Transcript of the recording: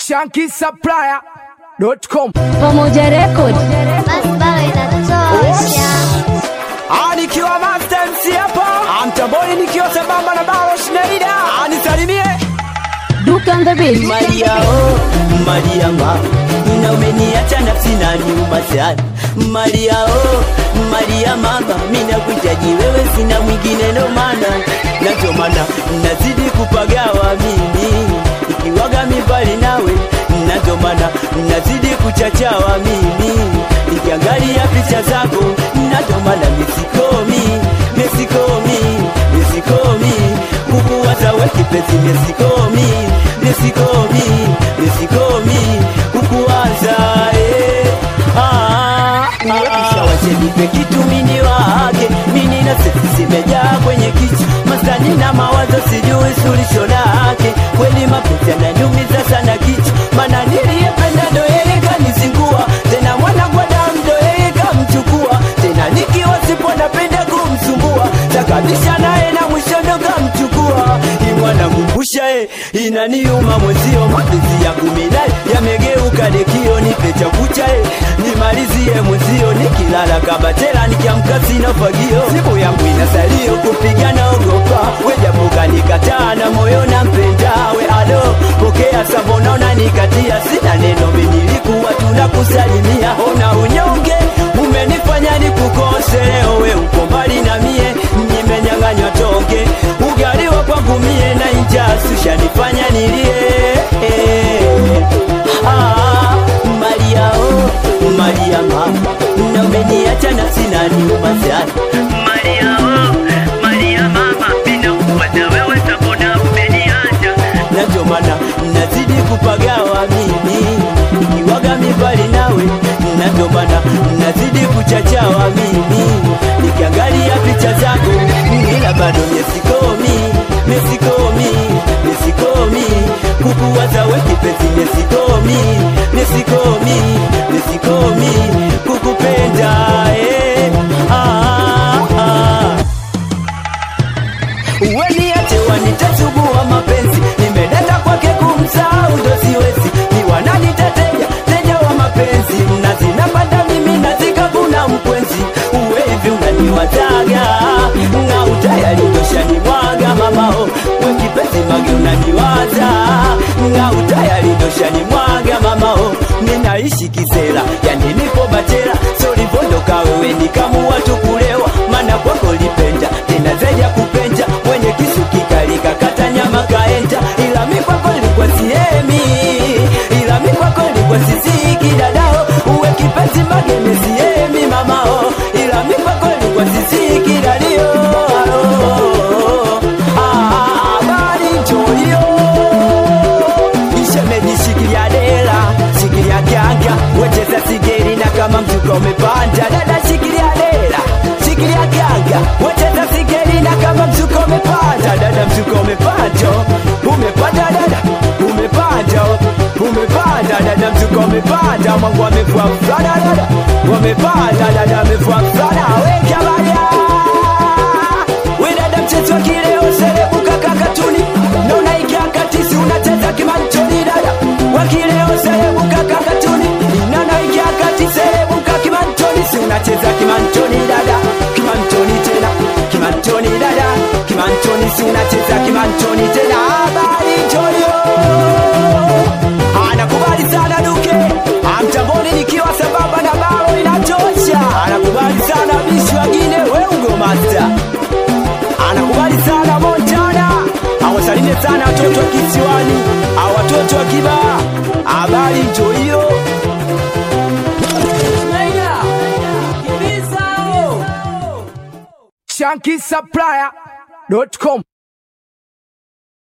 shankisupplier.com Pamoja Record. Basi bawe inatosha. Ah, nikiwa Master MC hapa amtamboni nikiwa sambamba na Baro Schneider anisalimie Duke on the beat. Maria oh, Maria ma na umeniacha nafsi na nyuma sana Maria oh, Maria mama mimi nakuhitaji wewe sina mwingine ndo maana na ndio maana nazidi kupagawa mimi ikiwaga mibali nawe na ndio maana nazidi kuchachawa mimi nikiangalia picha zako na ndio maana misikomi misikomi misikomi kukuwaza we kipenzi misikomi misikomi misikomi kukuwaza eh. ah, ah, wachenipe kitu mini wake mini na sisi zimejaa kwenye kichwa mastani na mawazo sijui sulisho lake kweli mapenzi yananiumiza sana kichwa mana niliyependa ndo yeye kanizingua tena mwana kwa damu ndo yeye kamchukua tena nikiwa sipo napenda kumsumbua takabisha naye na mwisho ndo kamchukua imwana kumbusha e inaniuma mwezio mapenzi ya kuminae yamegeuka dekio nipe chakucha e nimalizie mwezio nikilala kabatela nikiamka sina fagio simu yangu inasalio kupigana ogopa wejapoka nikataa na moyo na mpendawe alo pokea savonaona nikatia sina neno minilikuwa tunakusalimia ona unyonge umenifanya nikukose leo we uko mbali na mie nimenyang'anywa tonge ugaliwa kwangu mie na injasusha nifanya nilie ah, Maria oh, Maria mama na umeniacha na sina nyuma sana Maria oh, Maria mama ninakuwaza wewe sabona umeniacha na ndio maana nazidi kupagawa mimi nikiwaga mibali nawe na ndio maana nazidi kuchachawa mimi nikiangalia picha zako ila bado mesikomi mesikomi mesikomi kukuwaza we kipenzi mesikomi mesikomi mesikomi kukupenda eh. ah, ah. Weniache wanitachubua mapenzi, nimedata kwake kumsahau ndo siwezi, ni wananiteteja teja wa mapenzi, mnazi napanda mimi nazikavuna mkwenzi, uwe hivi unaniwataga na utayari ndoshani mwaga mamao, we kipenzi mage unaniwaza na utayari ndoshani mwaga mamao, ninaishi kisera, yani nipo bachela, solivondoka wewe nikamua tukulewa, mana kwako lipenda tena zaidi ya kupenda mwenye kisu kikali kakata nyama kaenda, ila mi kwako likuwa siemi, ila mi kwako likuwa sisiki dadao, uwe kipenzi mageme siemi mamao, ila mi kwako likuwa sisiki dadio Ah, habari njolio ishemejishikilia dela shikilia kyanga wecheza sigeri na kama mzuka umepanda dada shikilia dela shikilia kyanga wecheza sigeri na kama mzuka umepanda dada mzuka umepanda umepanda dada umepanda umepanda dada mzuka umepanda mwangu wamevua mfana dada wamepanda dada amevua mfana wekabaya wedada mchezo wa kileo serebuka kakatuni naona ikiakatisi unacheza kimantoni dada wakileo serebuka kakatuni nana ikiakati serebuka kimantoni si unacheza kimantoni dada kimantoni tena kimantoni dada kimantoni si unacheza kimantoni tena habari jolio anakubali sana duke amtamboni nikiwa sambamba na bao inatosha anakubali sana bishi wengine weugo master anakubali sana Montana, awasalimie sana watoto wa kisiwani, au watoto wa Kibaa. Habari njo hiyo. shankisupplier.com